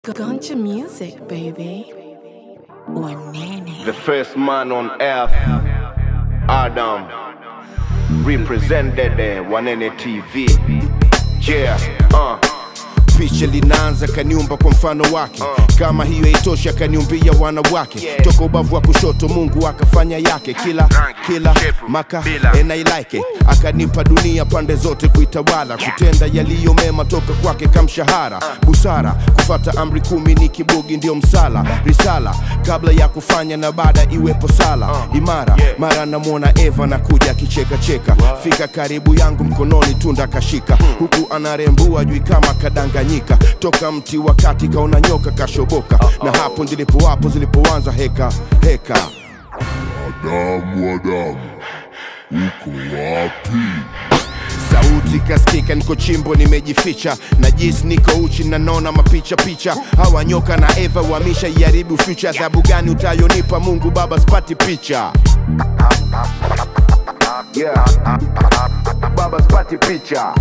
Guncha music, baby. Wanene. The first man on earth, Adam, represented the Wanene TV. Yeah, uh. picha linaanza kaniumba kwa mfano wake kama hiyo haitoshi akaniumbia wanawake Yeah. toka ubavu wa kushoto mungu akafanya yake kila Rangi, kila shepu, maka bila. and I like it akanipa dunia pande zote kuitawala kutenda yaliyo mema toka kwake kamshahara busara kufata amri kumi ni kibugi ndio msala risala kabla ya kufanya na baada iwepo sala imara Yeah. mara namwona eva na kuja akichekacheka fika karibu yangu mkononi tunda kashika huku anarembua jui kama kadanganyika toka mti wakati kaona nyoka kashoboka na hapo ndilipo wapo zilipoanza heka heka Adamu, Adamu, uko wapi? sauti kaskika niko chimbo nimejificha na jis niko uchi nanona mapicha picha hawa nyoka na eva wamisha iharibu future adhabu gani utayonipa mungu baba spati picha Yeah. Baba spati picha.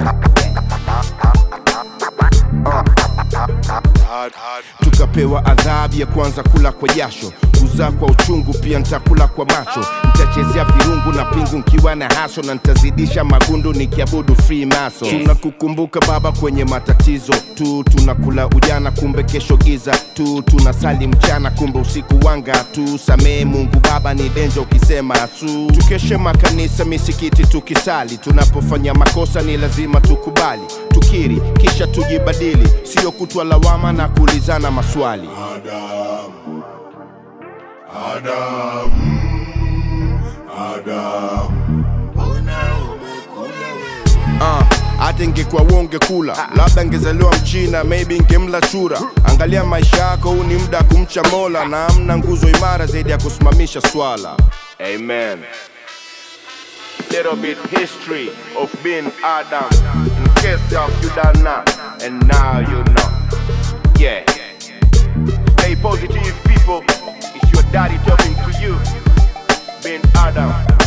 tukapewa adhabu ya kwanza kula kwa jasho kuzaa kwa uchungu pia nitakula kwa macho nitachezea virungu na pingu nkiwa na haso na nitazidisha magundu nikiabudu free maso tunakukumbuka baba kwenye matatizo tu tunakula ujana kumbe kesho giza tu tunasali mchana kumbe usiku wanga tu samee mungu baba ni denja ukisema su tukeshe makanisa misikiti tukisali tunapofanya makosa ni lazima tukubali tukiri kisha tujibadili sio kutwa lawama na kuulizana maswali Adamu, Adamu, Adamu, mbona umekula wewe? Ah, hata ingekuwa wonge kula labda ngezaliwa mchina maybe ngemla chura angalia maisha yako huu ni muda wa kumcha mola na amna nguzo imara zaidi ya kusimamisha swala Amen. Little bit history of being Adam. In case of you don't know, and now you know. Yeah. Stay positive, people. It's your daddy talking to you. Being Adam.